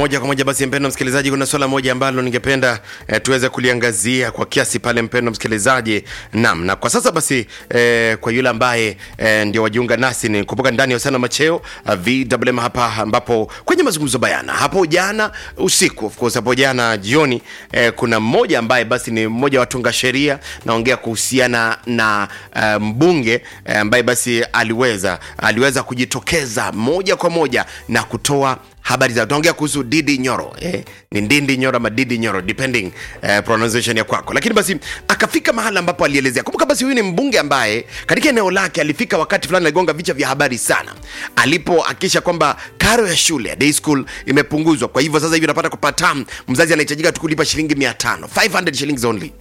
moja kwa moja basi, mpendo msikilizaji, kuna swala moja ambalo ningependa eh, tuweze kuliangazia kwa kiasi pale, mpendo msikilizaji. Naam, na kwa sasa basi eh, kwa yule ambaye eh, ndio wajiunga nasi, ni kumbuka ndani ya usana macheo uh, VMM hapa, ambapo kwenye mazungumzo bayana hapo jana usiku, of course hapo jana jioni eh, kuna mmoja ambaye basi ni mmoja wa watunga sheria, naongea kuhusiana na uh, mbunge eh, ambaye basi aliweza aliweza kujitokeza moja kwa moja na kutoa habari za tunaongea kuhusu Didi Nyoro eh, ni Ndindi Nyoro ama Didi Nyoro depending eh, pronunciation ya kwako, lakini basi akafika mahali ambapo alielezea. Kumbuka basi huyu ni mbunge ambaye katika eneo lake alifika wakati fulani aligonga vichwa vya habari sana alipohakikisha kwamba karo ya shule ya day school imepunguzwa. Kwa hivyo sasa hivi unapata kwa per term mzazi anahitajika tu kulipa shilingi 500 500 shillings only,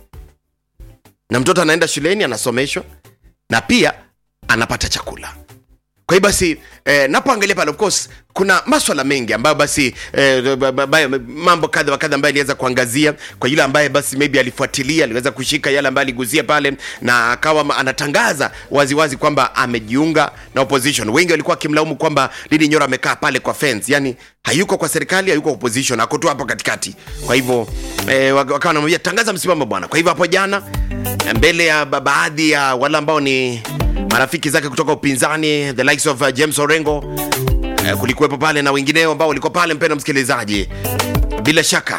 na mtoto anaenda shuleni anasomeshwa na pia anapata chakula kwa hiyo basi eh, napoangalia pale of course kuna maswala mengi ambayo basi eh, ba- ba- ba- mambo kadha wa kadha ambayo aliweza kuangazia kwa yule ambaye basi maybe alifuatilia aliweza kushika yale ambayo aligusia pale na akawa ma- anatangaza waziwazi kwamba amejiunga na opposition wengi walikuwa wakimlaumu kwamba Didi Nyoro amekaa pale kwa fence yani hayuko kwa serikali hayuko opposition ako tu hapo katikati kwa hivyo eh, wak- wakawa wanamwambia tangaza msimamo bwana kwa hivyo hapo jana mbele ya ba- baadhi ya wale ambao ni marafiki zake kutoka upinzani the likes of uh, James Orengo eh, kulikuwepo pale na wengineo ambao walikuwa pale, mpendwa msikilizaji, bila shaka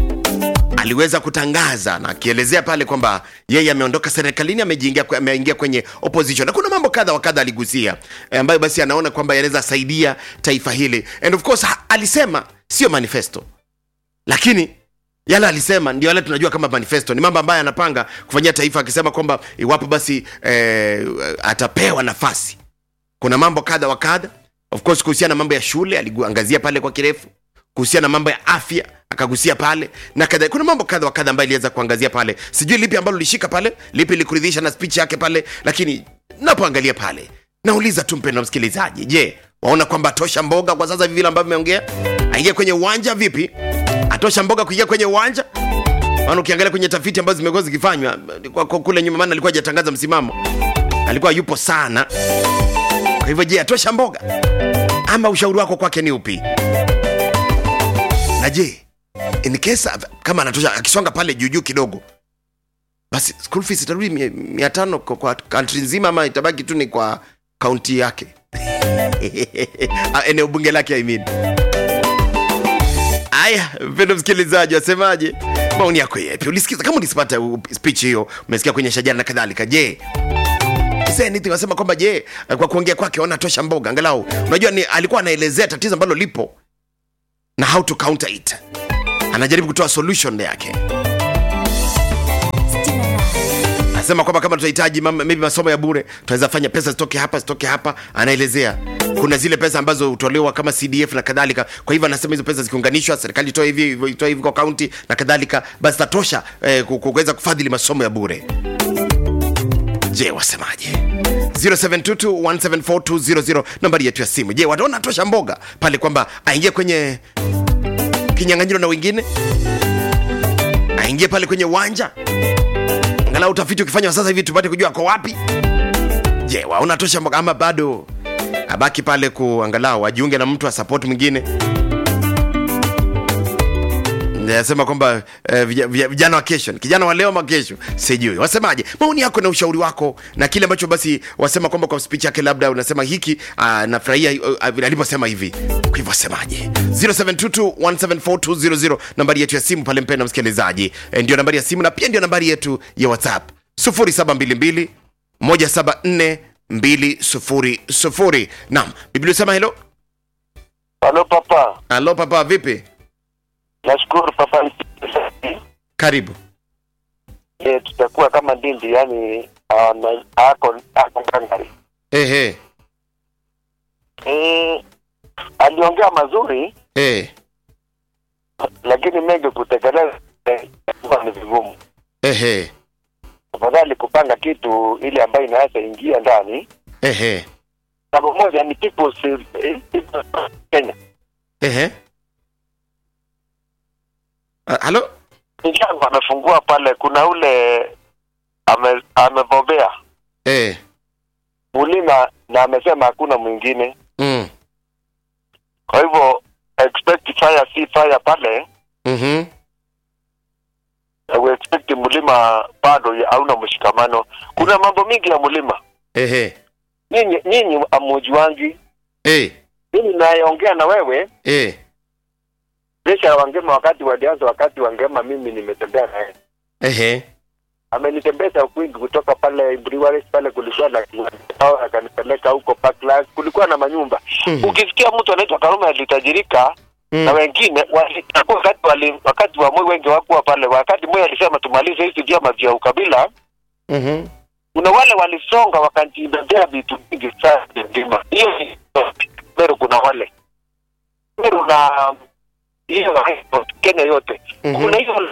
aliweza kutangaza na akielezea pale kwamba yeye ameondoka serikalini, amejiingia ameingia kwenye opposition, na kuna mambo kadha wa kadha aligusia eh, ambayo basi anaona kwamba yanaweza saidia taifa hili, and of course ha, alisema sio manifesto, lakini yale alisema ndio yale tunajua kama manifesto ni mambo ambayo anapanga kufanyia taifa akisema kwamba iwapo basi eh, atapewa nafasi kuna mambo kadha wa kadha of course kuhusiana na mambo ya shule aliangazia pale kwa kirefu kuhusiana na mambo ya afya akagusia pale na kadha kuna mambo kadha wa kadha ambayo iliweza kuangazia pale sijui lipi ambalo lishika pale lipi likuridhisha na speech yake pale lakini napoangalia pale nauliza tu mpendwa msikilizaji je waona kwamba atosha mboga kwa sasa hivi vile ambavyo ameongea aingie kwenye uwanja vipi atosha mboga kuingia kwenye uwanja maana ukiangalia kwenye tafiti ambazo zimekuwa zikifanywa kwa- kwa kule nyuma maana alikuwa hajatangaza msimamo alikuwa yupo sana kwa hivyo je atosha mboga ama ushauri wako kwake ni upi na je in case kama anatosha akisonga pale juujuu kidogo basi school fees itarudi mia- mia tano kwa, kwa country nzima ama itabaki tu ni kwa kaunti yake Ah, eneo bunge lake I mean. Aya, mpendo msikilizaji, wasemaje? Maoni yako yepi? Ulisikiza kama ulisipata uh, speech hiyo, umesikia kwenye shajara na kadhalika. Je, Is there anything wasema kwamba je, kwa kuongea kwake ona tosha mboga angalau. Unajua ni alikuwa anaelezea tatizo ambalo lipo na how to counter it. Anajaribu kutoa solution yake. Anasema kwamba kama tutahitaji mam- maybe masomo ya bure, tunaweza fanya pesa zitoke hapa zitoke hapa. Anaelezea kuna zile pesa ambazo hutolewa kama CDF na kadhalika. Kwa hivyo anasema hizo pesa zikiunganishwa, serikali itoe hivi hivyo, itoe hivi kwa kaunti na kadhalika, basi tatosha eh, ku- ku- kuweza kufadhili masomo ya bure. Je, wasemaje? 0722174200 nambari yetu ya simu. Je, wataona tosha mboga pale kwamba aingie kwenye kinyang'anyiro na wengine, aingie pale kwenye uwanja angalau utafiti ukifanywa sasa hivi tupate kujua ako wapi. Je, waona tosha mboga ama bado abaki pale kuangalau ajiunge na mtu wa support mwingine? nasema kwamba eh, vija- vija- vijana wa kesho ni kijana wa leo ama kesho sijui wasemaje maoni yako na ushauri wako na kile ambacho basi wasema kwamba kwa speech yake labda unasema hiki uh, nafurahia uh, aliposema hivi kwa hivyo wasemaje 0722174200 nambari yetu ya simu pale mpenda msikilizaji eh, ndio nambari ya simu na pia ndio nambari yetu ya whatsapp 0722 174 200 naam biblia sema helo Halo papa, halo papa vipi nashukuru papa. karibu E, tutakuwa kama Ndindi, yani ana- ako ako ngangari. ehe E, aliongea mazuri, eh lakini mengi kutekeleza eh, huwa ni vigumu. ehe Afadhali kupanga kitu ile ambayo inaweza ingia ndani. ehe Jambo moja ni people's, eh, people's Kenya. ehe Ah, halo Njangu amefungua pale, kuna ule ame, amebobea eh Mulima na amesema hakuna mwingine, mm. kwa hivyo expect fire si fire pale Mhm. na we expect mlima bado ya- hauna mshikamano. Kuna mambo mingi ya mlima, Ehe. nyinyi nyinyi amujuangi. Eh. Mimi nayeongea na wewe Eh. Resha Wangema, wakati walianza, wakati Wangema mimi nimetembea naye, Ehe. amenitembeza kwingi kutoka pale Breweries pale, kulikuwa na kiwanja, akanipeleka huko Parklands, kulikuwa na manyumba. Mhm. Ukisikia mtu anaitwa Karume alitajirika na Mm. wengine wali- wakati wali, wakati wa Moi wengi wakuwa pale, wakati Moi alisema tumalize hizi vyama vya ukabila Mhm. kuna wale walisonga wakajibebea vitu vingi sana nzima. Hiyo ni Meru, kuna wale Meru na hiyo Kenya yote Mhm. kuna hiyo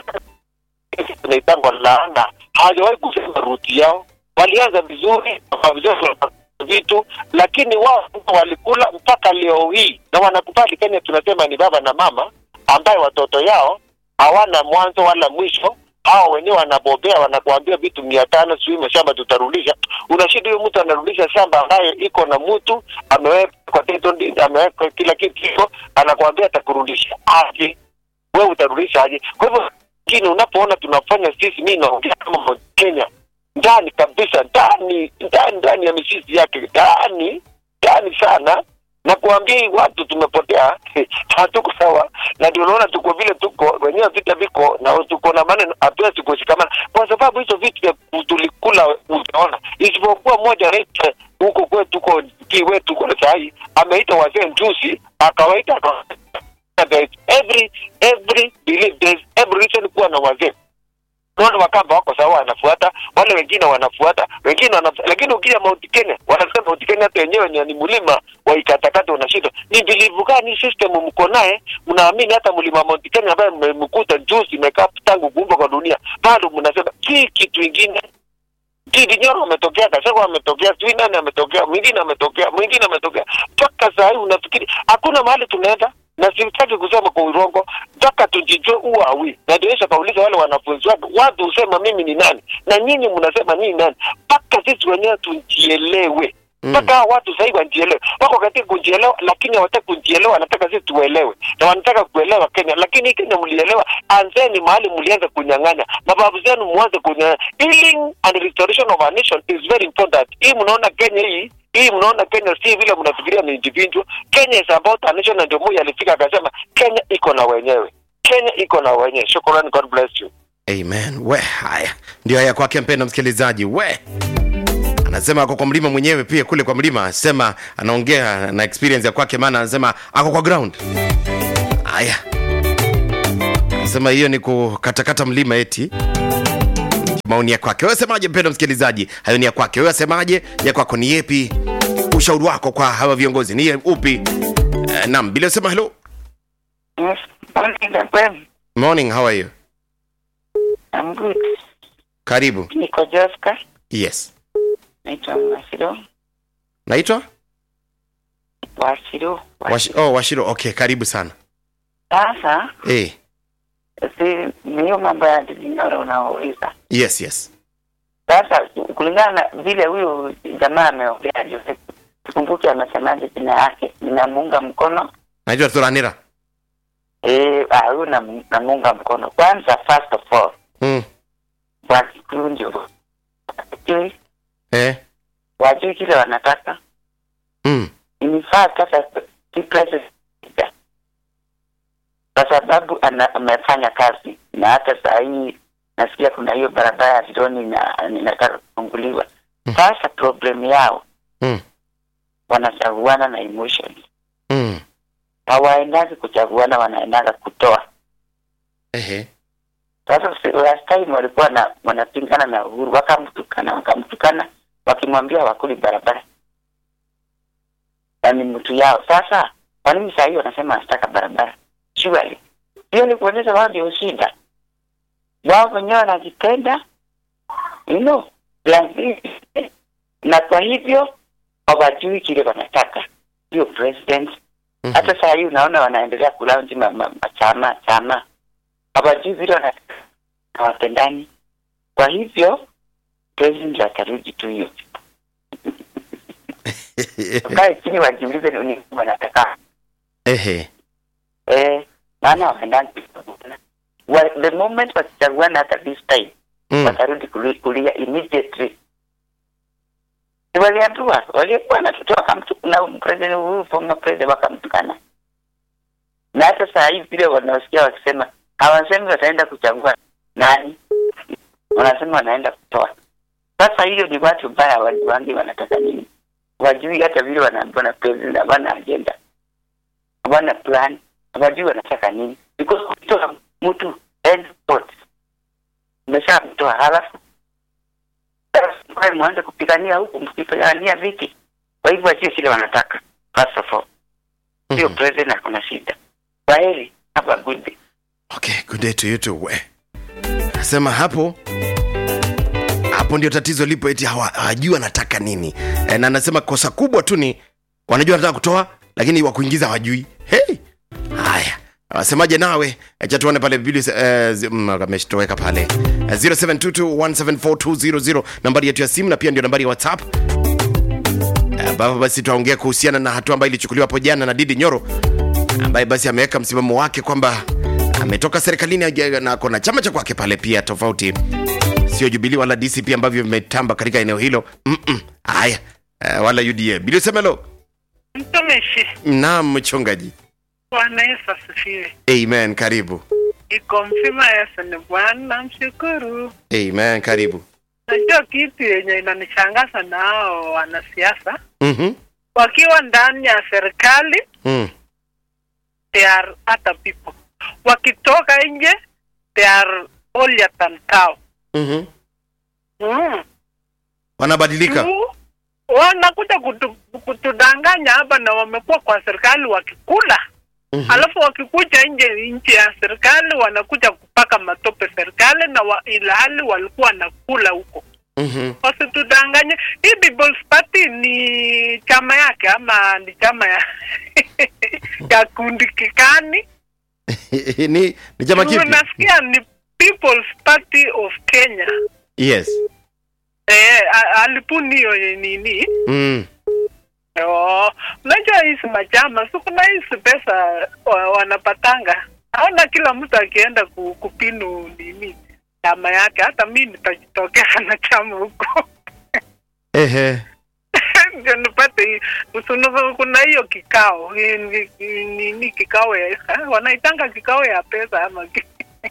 tunaitangwa laana, hawajawahi kusema ruti yao. Walianza vizuri vizuri vitu, lakini wao walikula mpaka leo hii, na wanakubali Kenya tunasema ni baba na mama, ambaye watoto yao hawana mwanzo wala mwisho. Hao wenyewe wanabobea, wanakuambia vitu mia tano sijui mashamba tutarudisha. Unashida huyo mtu anarudisha shamba ambayo iko na mtu ameweka title deed, ameweka kila kitu iko, anakuambia atakurudisha aje wewe utarudisha aje? Kwa hivyo lakini unapoona tunafanya sisi, mi naongea kama Mount Kenya ndani kabisa, ndani ndani ndani ya mizizi yake, ndani ndani sana na kuambia hii watu tumepotea, hatuko sawa, na ndio unaona tuko vile tuko wenyewe, vita viko na tuko na maneno, hatuwezi kushikamana kwa sababu hizo vitu vya tulikula, utaona, isipokuwa moja anaita huko kwetu, tuko ki wetu kule sahii, ameita wazee njusi, akawaita akawaita there is every every belief there is every reason kuwa na wazee naona wakamba wako sawa wanafuata wale wengine wanafuata wengine wanafuata lakini ukija Mount Kenya wanasema Mount Kenya hata wenyewe ni, ni mlima wa ikatakata unashindwa ni bilivu gani system mko naye mnaamini hata mlima Mount Kenya ambaye mmekuta juzi imekaa tangu kuumbwa kwa dunia bado mnasema si kitu ingine Didi Nyoro ametokea, Kaseko ametokea, sijui nani ametokea, mwingine ametokea, mwingine ametokea. Mpaka saa hii unafikiri hakuna mahali tunaenda, na sitaki kusema kwa urongo, mpaka tujijue uwa awi. Na ndio Yesu akauliza wale wanafunzi wake, watu husema mimi ni nani na nyinyi mnasema nini nani? Mpaka sisi wenyewe tujielewe mpaka hao watu sasa hivi wanajielewa, wako katika kujielewa, lakini hawataki kujielewa, wanataka sisi tuelewe, na wanataka kuelewa Kenya. Lakini hii Kenya mlielewa, anzeni mahali mlianza kunyang'anya, mababu zenu mwanze kunyang'anya. Healing and restoration of a nation is very important. Hii mnaona Kenya hii hii mnaona Kenya si vile mnafikiria ni individual. Kenya is about a nation, na ndio Moi alifika akasema Kenya iko na wenyewe, Kenya iko na wenyewe. Shukrani, God bless you. Amen. We, haya ndio haya kwake, mpenda msikilizaji. We anasema ako kwa mlima mwenyewe pia kule kwa mlima, asema anaongea na experience ya kwake, maana anasema ako kwa ground. Haya, anasema hiyo ni kukatakata mlima eti maoni ya kwake. Wewe semaje, mpenda msikilizaji? Hayo ni ya kwake. Wewe semaje? Ya kwako ni yepi? Ushauri wako kwa hawa viongozi ni upi? Uh, naam, bila sema hello. Yes, morning, Gabriel. Morning, how are you? I'm good. Karibu. Niko Joska, Yes. naitwa Wasiro. Naitwa Wasiro. Wash, oh, Washiro. Okay, karibu sana. Sasa Eh, si ni hiyo mambo ya dinyoro unaouliza. yes, yes. Sasa kulingana na vile huyu jamaa ameongea Joseph, sikumbuki amesemaje jina yake, ninamuunga mkono Naitwa Thuranira. eh, ah, huyu nam- namuunga mkono kwanza. First of all, Mm. Wakikuyu ndio wajui Eh. wajui kile wanataka Mm. in fact hata si president kwa sababu ana, amefanya kazi na hata saa hii nasikia kuna hiyo barabara ya Vironi ina- inataka kufunguliwa. Sasa problem yao Mm. wanachaguana na emotions, Mm. hawaendagi kuchaguana, wanaendaga kutoa. Ehe. Sasa si- last time walikuwa na wanapingana na Uhuru, wakamtukana wakamtukana, wakimwambia wakuli barabara na ni mtu yao. Sasa kwa nini saa hii wanasema wanataka barabara? Surely hiyo ni kuonyesha wao ndio shida, wao wenyewe wanajipenda you know, like, na kwa hivyo hawajui kile wanataka hiyo president. Mhm. Hata saa hii unaona wanaendelea kulaunji ma, ma, ma, chama chama hawajui vile wanataka hawapendani. Kwa hivyo president atarudi tu hiyo, kae chini wajiulize ni nini wanataka Ehe. eh, maana waendani kuchaguana Wa- the moment wakichaguana hata this time mm. watarudi kuli- kulia immediately Si waliambiwa walikuwa natutoa wakamtukana president huyu former president wakamtukana na hata saa hii vile wanaosikia wakisema hawasemi wataenda kuchagua nani wanasema wanaenda kutoa sasa hiyo ni watu mbaya hawajuangi wanataka nini wajui hata vile wanaambiwa na president hawana agenda hawana plan hawajui wanataka nini because kutoa mtu end spot umeshamtoa halafu sasa mwanze kupigania huku mkipigania viti kwa hivyo sio kile wanataka first of all sio Mhm. president akona shida kwaheri have a good day okay good day to you too we nasema hapo hapo ndio tatizo lipo eti hawa- hawajui wanataka nini e, na anasema kosa kubwa tu ni wanajua wanataka kutoa lakini wakuingiza hawajui hey! haya wasemaje nawe acha tuone pale biblia eh, zi- mm, ameshtoweka pale Eh, 0722174200 nambari yetu ya simu na pia ndio nambari ya whatsapp Eh, ambapo basi tutaongea kuhusiana na hatua ambayo ilichukuliwa hapo jana na didi nyoro ambaye basi ameweka msimamo wake kwamba ametoka serikalini aje- na ako na chama cha kwake pale pia tofauti sio jubilii wala dcp ambavyo vimetamba katika eneo hilo Mm-mm. haya eh, wala uda biliosemelo Mtumishi, naam mchungaji Bwana Yesu asifiwe. amen karibu Iko mzima Yesu ni Bwana, mshukuru. amen karibu Najua kitu yenye inanishangaza na hao wanasiasa mm-hmm. wakiwa ndani ya serikali, mm. they are other people. Wakitoka nje, they are holier than cow. Mm-hmm. Mm. wanabadilika Tu, wanakuja kutu, kutudanganya hapa na wamekuwa kwa serikali wakikula Mhm. alafu wakikuja nje nje ya serikali wanakuja kupaka matope serikali na wa, ilhali walikuwa nakula huko Mhm. wasitudanganye hii People's Party ni chama yake ama ni chama ya ya kundi kikani ni, ni chama kipi nasikia ni People's Party of Kenya yes eh, a- alipuni hiyo nini mm. Oh, unajua hizi majama si kuna hizi pesa wa, wanapatanga naona kila mtu akienda ku, kupinu nini chama yake hata mi nitajitokea na chama huko ehe ndio nipate hii Usunufu- kuna hiyo kikao hii ni- ni- nini kikao ya eh, wanaitanga kikao ya pesa ama ki-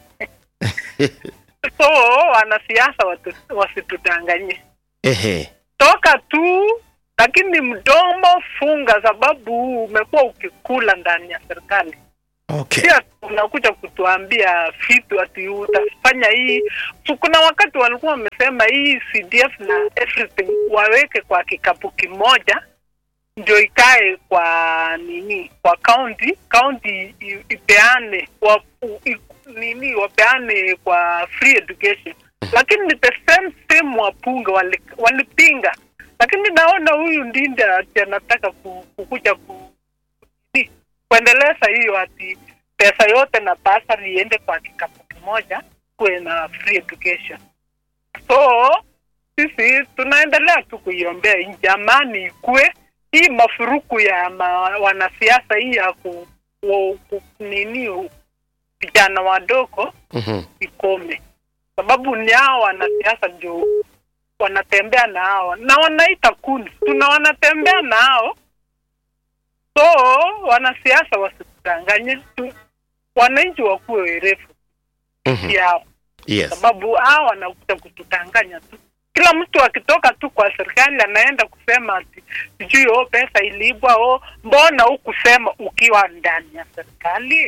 so wanasiasa watu- wasitudanganye ehe toka tu lakini mdomo funga sababu umekuwa ukikula ndani ya serikali okay pia unakuja kutuambia vitu ati utafanya hii So, kuna wakati walikuwa wamesema hii cdf na everything waweke kwa kikapu kimoja ndio ikae kwa nini kwa county county i- ipeane wa, i, nini wapeane kwa free education lakini ni the same same wapunga wali- walipinga lakini naona huyu ndinda ati anataka ku- kukuja ku, nini, kuendeleza hiyo ati pesa yote na basari iende kwa kikapu kimoja kuwe na free education so sisi tunaendelea tu kuiombea nchi amani ikue hii mafuruku ya ma, wanasiasa hii ya ku, ku, ku, nini vijana wadogo Mhm. ikome sababu ni hao wanasiasa ndio wanatembea na hao na wanaita kundi tuna wanatembea na hao so wanasiasa wasikudanganye tu wananchi wakuwe werefu Mhm. yao yes sababu hao wanakuja kutudanganya tu kila mtu akitoka tu kwa serikali anaenda kusema ati sijui o pesa ilibwa o mbona hukusema ukiwa ndani ya serikali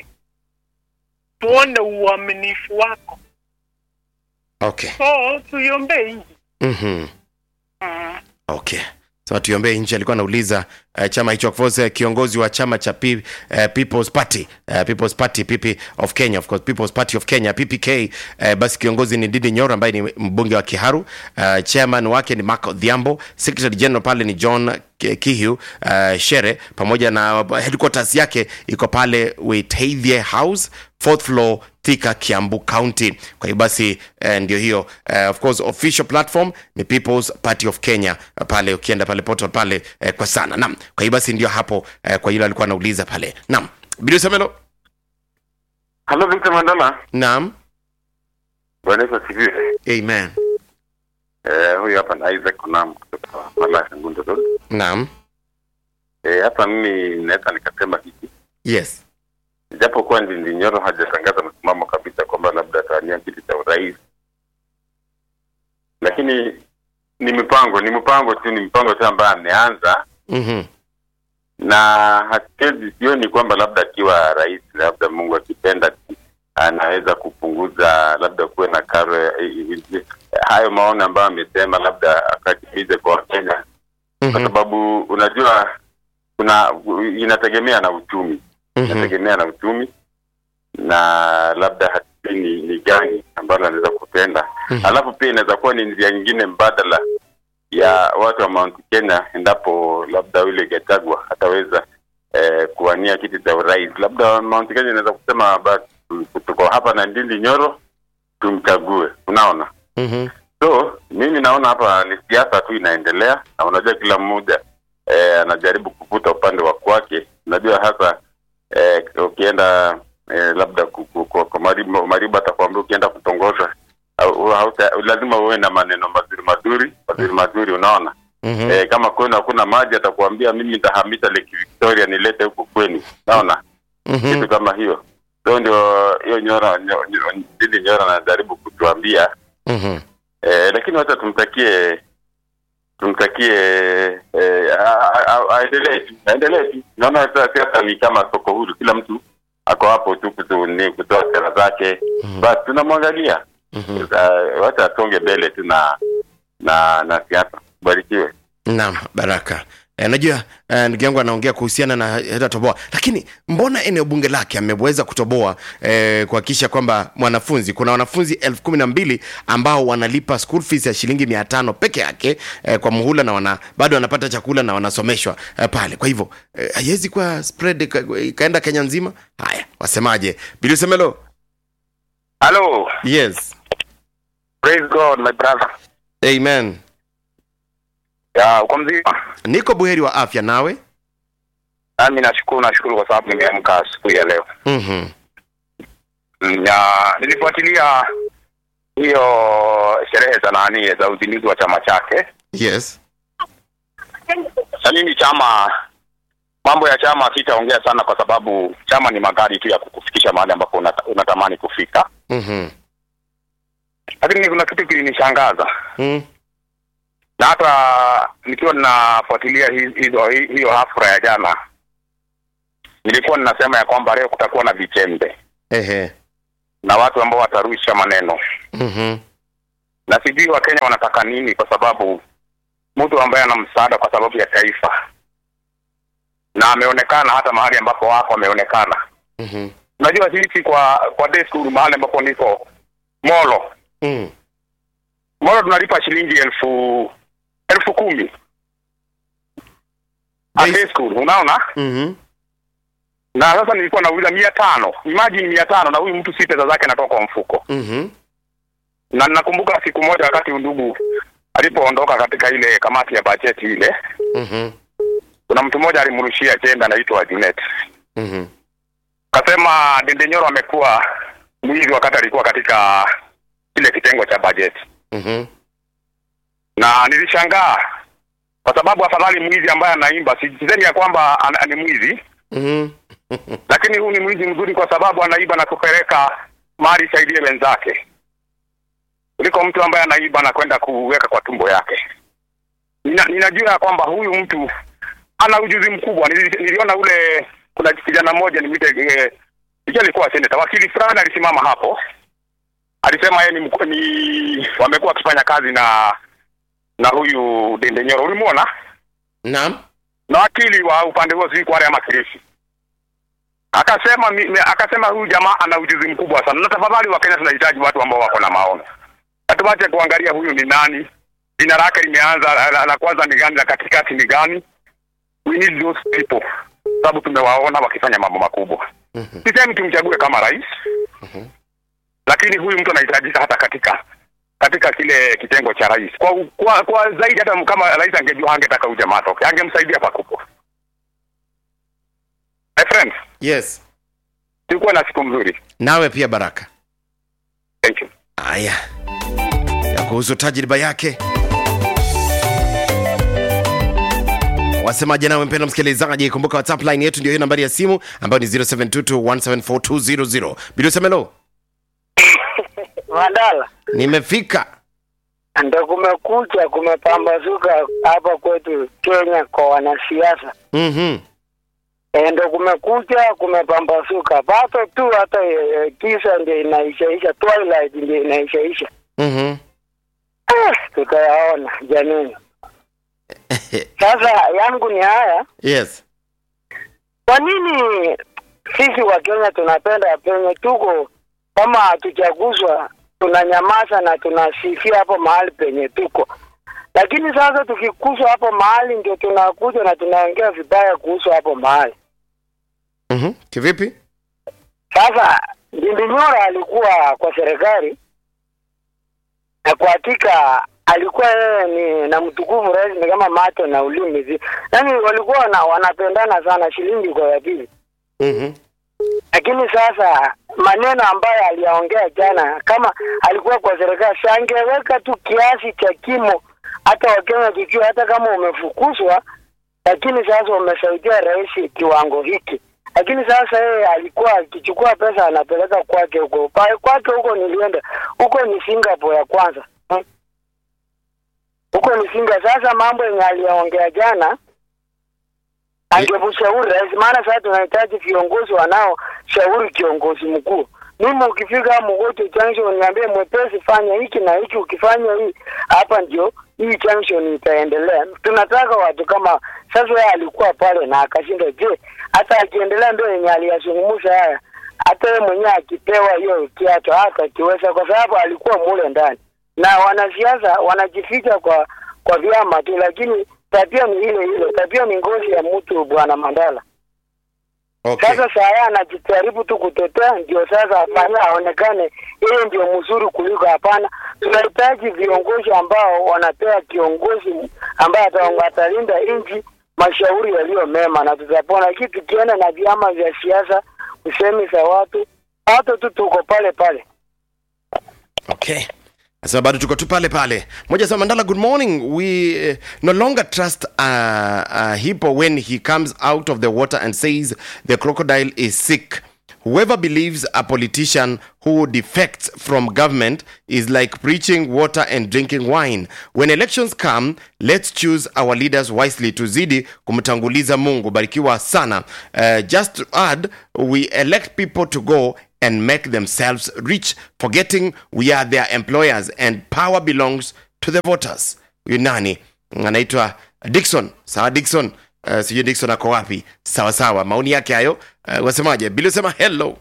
tuone uaminifu wako okay so tuiombee nchi Mhm. mm. okay so tuiombee nchi alikuwa anauliza uh, chama hicho of course uh, kiongozi wa chama cha P, uh, people's party uh, people's party pp of kenya of course people's party of kenya ppk uh, basi kiongozi ni didi nyoro ambaye ni mbunge wa kiharu uh, chairman wake ni mark odhiambo secretary general pale ni john Ki- kihu uh, shere pamoja na headquarters yake iko pale witaithie house fourth floor thika kiambu county kwa hiyo basi eh, ndio hiyo eh, of course official platform ni people's party of kenya eh, pale ukienda pale portal pale eh, kwa sana nam kwa hiyo basi ndio hapo eh, kwa hilo alikuwa anauliza pale nam bilisemelo Halo Victor Mandala. naam Bwana Yesu asifiwe. amen Eh, huyu hapa ni Isaac Kunam kutoka Malaya Ngundo Road. naam Eh, hapa mimi naweza nikasema hiki. yes Japo kuwa Ndindi Nyoro hajatangaza msimamo kabisa kwamba labda atawania kiti cha urais. Lakini ni mipango, ni mpango tu, ni mpango tu ambaye ameanza Mhm. na hatuwezi sioni kwamba labda akiwa rais, labda Mungu akipenda, anaweza kupunguza labda kuwe na karo ya- i- i- hayo maono ambayo amesema, labda akatimize kwa Wakenya, kwa Mhm. sababu unajua kuna inategemea na uchumi, Mhm. inategemea na uchumi na labda hatujui ni, ni gani ambalo anaweza kutenda Mhm. alafu pia inaweza kuwa ni njia nyingine mbadala ya watu wa Mount Kenya endapo labda yule Gachagua ataweza eh, kuwania kiti cha urais. Labda Mount Kenya inaweza kusema basi tuko hapa na Ndindi Nyoro tumchague, unaona. Mhm. So mimi naona hapa ni siasa tu inaendelea, na unajua kila mmoja eh, anajaribu kuvuta upande wa kwake. Unajua hasa eh, ukienda eh, labda ku- ku- ku- kwa Mariba, Mariba atakwambia ukienda kutongoza au- hauta- lazima uwe na maneno mazuri mazuri mazuri mazuri, unaona Mhm. eh, kama kwenu hakuna maji atakwambia mimi nitahamisha Lake Victoria nilete huku kwenu, naona Mhm. kitu kama hiyo. So ndio hiyo Nyora nyo- nyo- Ndindi Nyora anajaribu kutuambia Mhm. Eh, lakini wacha tumtakie tumtakie eh, a- a- a- aendelee tu aendelee tu. Naona sasa siasa ni kama soko huru, kila mtu ako hapo tu kutu- ni kutoa sera zake, basi tunamwangalia. Mhm. Sasa, Wacha atonge mbele tu na na na siasa. Barikiwe. Naam, Baraka. E, najua e, ndugu yangu anaongea kuhusiana na hata toboa, lakini mbona eneo bunge lake ameweza kutoboa e, kuhakikisha kwamba mwanafunzi, kuna wanafunzi elfu kumi na mbili ambao wanalipa school fees ya shilingi mia tano peke yake e, kwa muhula na wana, bado wanapata chakula na wanasomeshwa e, pale. Kwa hivyo e, haiwezi kuwa spread ika- ikaenda Kenya nzima. Haya, wasemaje? Bilisemelo. Hello, Yes, praise God my brother. amen. Ya, uko mzima? Niko buheri wa afya, nawe? Nami nashukuru, nashukuru kwa sababu nimeamka asubuhi ya leo. Mhm. Mm, Ya, nilifuatilia hiyo sherehe za nani za uzinduzi wa chama chake. Yes. Na mimi chama, mambo ya chama sitaongea sana, kwa sababu chama ni magari tu ya kukufikisha mahali ambapo unata, unatamani kufika. Mhm. Lakini kuna kitu kilinishangaza Mm. na hata nikiwa ninafuatilia hi- hizo hi- hiyo hafla ya jana, nilikuwa ninasema ya kwamba leo kutakuwa na vichembe Ehe. na watu ambao watarusha maneno, Mhm. na sijui Wakenya wanataka nini, kwa sababu mtu ambaye ana msaada kwa sababu ya taifa na ameonekana hata mahali ambapo wako ameonekana. Mhm. Unajua sisi kwa kwa day school mahali ambapo niko Molo, Mm. Molo tunalipa shilingi elfu elfu kumi A Day- day school, unaona Mhm. na sasa nilikuwa nauliza mia tano imagine mia tano na huyu mtu si pesa zake anatoka kwa mfuko Mhm. na nakumbuka siku moja wakati ndugu alipoondoka katika ile kamati ya bajeti ile Mhm. kuna mtu mmoja alimrushia jembe anaitwa Junet Mhm. kasema Dendenyoro amekuwa mwizi wakati alikuwa katika kile kitengo cha bajeti Mhm. na nilishangaa kwa sababu afadhali mwizi ambaye anaimba sisemi ya kwamba ana- ni mwizi Mhm. lakini huu ni mwizi mzuri kwa sababu anaiba na kupeleka mali isaidie wenzake kuliko mtu ambaye anaiba na kwenda kuweka kwa tumbo yake. Nina, ninajua ya kwamba huyu mtu ana ujuzi mkubwa. Nili, niliona ule kuna kijana mmoja nimwite eh, ikiwa alikuwa seneta, wakili fulani alisimama hapo, alisema yeye ni, mku- ni wamekuwa wakifanya kazi na na huyu Dendenyoro, ulimwona Naam. na wakili wa upande huo sijui Kwale ama Kilifi akasema mi- mi- akasema huyu jamaa ana ujuzi mkubwa sana, na tafadhali Wakenya tunahitaji watu ambao wako na maono, hatuwache kuangalia huyu ni nani, jina lake limeanza la, la, la kwanza ni gani, la katikati ni gani. We need those people, sababu tumewaona wakifanya mambo makubwa. Mhm. Sisemi tumchague kama rais, lakini huyu mtu anahitajika hata katika katika kile kitengo cha rais kwa, kwa, kwa zaidi hata kama rais angejua angetaka huyu jamaa atoke, angemsaidia pakubwa. My friend, Yes. tulikuwa na siku mzuri. nawe pia baraka Thank you. haya ya kuhusu tajriba yake wasemaje nawe mpendo msikilizaji kumbuka whatsapp line yetu ndio hiyo nambari ya simu ambayo ni 0722174200 bilisemelo Mandala, nimefika ndo kumekucha, kumepambazuka hapa kwetu Kenya kwa wanasiasa mm-hmm. e, ndo kumekucha, kumepambazuka pato tu, hata e, kisa ndio inaishaisha, twilight ndio inaishaisha. Mm-hmm. Ah, tutayaona jamini. Sasa yangu ni haya, yes kwa nini sisi wa Kenya tunapenda penye tuko kama hatuchaguzwa tunanyamaza na tunasifia hapo mahali penye tuko, lakini sasa tukikuswa hapo mahali ndio tunakuja na tunaongea vibaya kuhusu hapo mahali. mm-hmm. kivipi Sasa Ndindi Nyoro alikuwa kwa serikali na kwa hakika alikuwa yeye ni na mtukufu rais ni kama macho na ulimi zi, yaani walikuwa wana, wanapendana sana, shilingi kwa ya pili. mm-hmm. lakini sasa maneno ambayo aliyaongea jana, kama alikuwa kwa serikali, sangeweka tu kiasi cha kimo, hata Wakenya tujue, hata kama umefukuzwa, lakini sasa umesaidia rais kiwango hiki. Lakini sasa yeye alikuwa akichukua pesa anapeleka kwake huko Pa- kwake huko, nilienda huko ni Singapore ya kwanza hmm. huko ni Singa. Sasa mambo yenye aliyaongea jana angemshauri rais, maana sasa tunahitaji viongozi wanaoshauri kiongozi mkuu. Mimi ukifika Mgoto junction niambie mwepesi, fanya hiki na hiki, ukifanya hii hapa ndio hii junction itaendelea. Tunataka watu kama sasa. Yeye alikuwa pale na akashinda. Je, hata akiendelea ndio yenye aliyazungumza haya, hata yeye mwenyewe akipewa hiyo kiato hata kiweza, kwa sababu alikuwa mule ndani, na wanasiasa wanajificha kwa kwa vyama tu, lakini tabia ni ile ile. Tabia ni ngozi ya mtu, bwana Mandala. okay. Sasa saa hii anajitaribu tu kutetea, ndio sasa afanye aonekane yeye ndio mzuri kuliko. Hapana, tunahitaji viongozi ambao wanapewa kiongozi ambaye ata- atalinda nchi, mashauri yaliyo mema, na tutapona. Lakini tukienda na vyama vya siasa, usemi za watu, watu tu tuko pale pale. okay nasema bado tuko tu pale pale moja sema mandala good morning we uh, no longer trust uh, uh, hippo when he comes out of the water and says the crocodile is sick whoever believes a politician who defects from government is like preaching water and drinking wine when elections come let's choose our leaders wisely tuzidi kumtanguliza mungu barikiwa sana uh, just to add we elect people to go and make themselves rich, forgetting we are their employers and power belongs to the voters. Huyu nani anaitwa Dixon. Sawa Dixon, uh, sijui Dixon ako wapi? Sawa sawa, maoni yake hayo. Uh, wasemaje? Bili sema hello.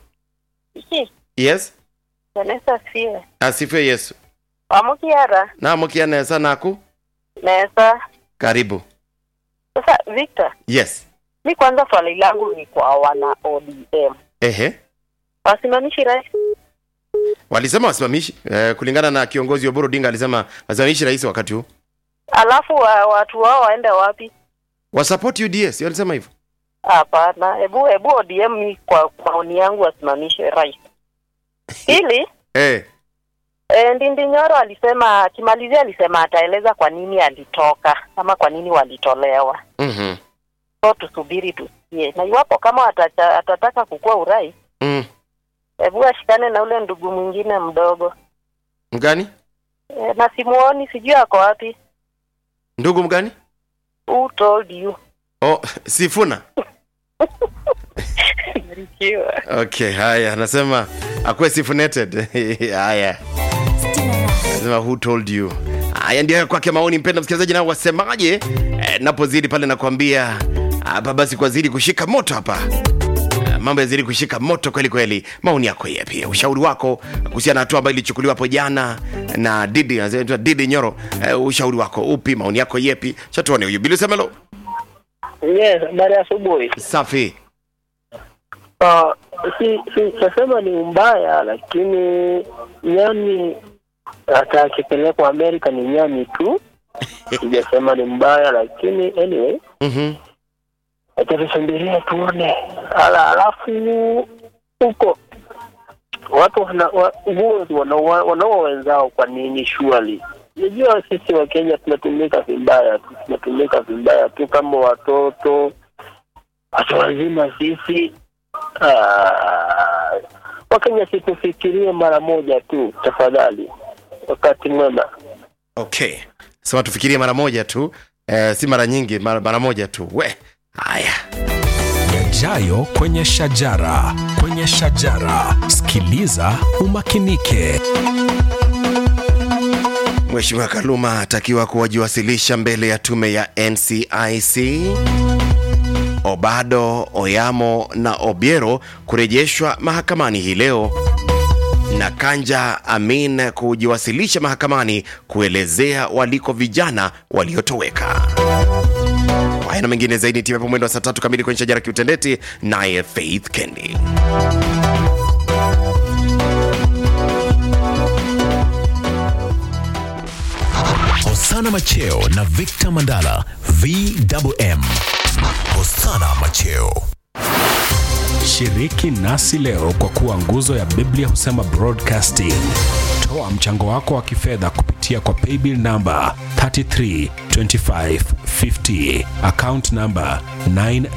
Yes, Vanessa Siwe. asifiwe Yesu. Wamukiara Na mukia nesa naku nesa. karibu. Sasa Victor, Yes. mi kwanza swali langu ni kwa wana ODM. Ehe. Wasimamishi rais Walisema wasimamishi uh, kulingana na kiongozi Oburu Odinga alisema wasimamishi rais wakati huu. alafu wa, watu wao waende wapi? Wasupport UDS, walisema hivyo. Hapana, hebu hebu ODM mi kwa maoni yangu wasimamishe rais. Pili, Eh. e, Ndindi Nyoro alisema akimalizia, alisema ataeleza kwa nini alitoka ama kwa nini walitolewa. Mhm. So tusubiri tusikie, na iwapo kama atacha, atataka kukua urais, Mm. hebu ashikane na ule ndugu mwingine mdogo Mgani? e, na simuoni, sijui ako wapi. Ndugu mgani? Who told you? Oh, Sifuna. Barikiwa. Okay, haya, anasema akuwe sifuneted. haya. Anasema who told you? Haya ndio ya kwake maoni mpenda msikilizaji nao wasemaje? Eh, napozidi pale nakwambia hapa basi kwa zidi kushika moto hapa. Eh, Mambo yazidi kushika moto kweli kweli. Maoni yako yapi? Ushauri wako kuhusiana na hatua ambayo ilichukuliwa hapo jana na Didi, anaitwa Didi Nyoro. Eh, ushauri wako upi? Maoni yako yepi? Chatuone huyu Bilu Semelo. Yes, habari ya asubuhi. Safi. Uh, si si sasema ni mbaya, lakini nyani hata akipelekwa Amerika ni nyani tu. Sijasema ni mbaya, lakini anyway, Mhm. acha tusubirie tuone. Ala, alafu huko watu wana- wa- uongozi wanaua wanaua wenzao kwa nini shuali najua sisi wa kenya tunatumika vibaya tu tunatumika vibaya tu kama watoto watu wazima sisi Ah, wakenya situfikirie mara moja tu tafadhali wakati mwema okay sema tufikirie mara moja tu eh, si mara nyingi mara, mara moja tu we haya yajayo kwenye shajara kwenye shajara sikiliza umakinike Mheshimiwa Kaluma atakiwa kuwajiwasilisha mbele ya tume ya NCIC. Obado, Oyamo na Obiero kurejeshwa mahakamani hii leo na Kanja Amin kujiwasilisha mahakamani kuelezea waliko vijana waliotoweka. Kwa haya na mengine zaidi timu hapo mwendo wa saa tatu kamili kwenye shajara kiutendeti, naye Faith Kendi. hosana macheo na victor mandala vwm hosana macheo shiriki nasi leo kwa kuwa nguzo ya biblia husema broadcasting toa mchango wako wa kifedha kupitia kwa paybill namba 332550 account namba 9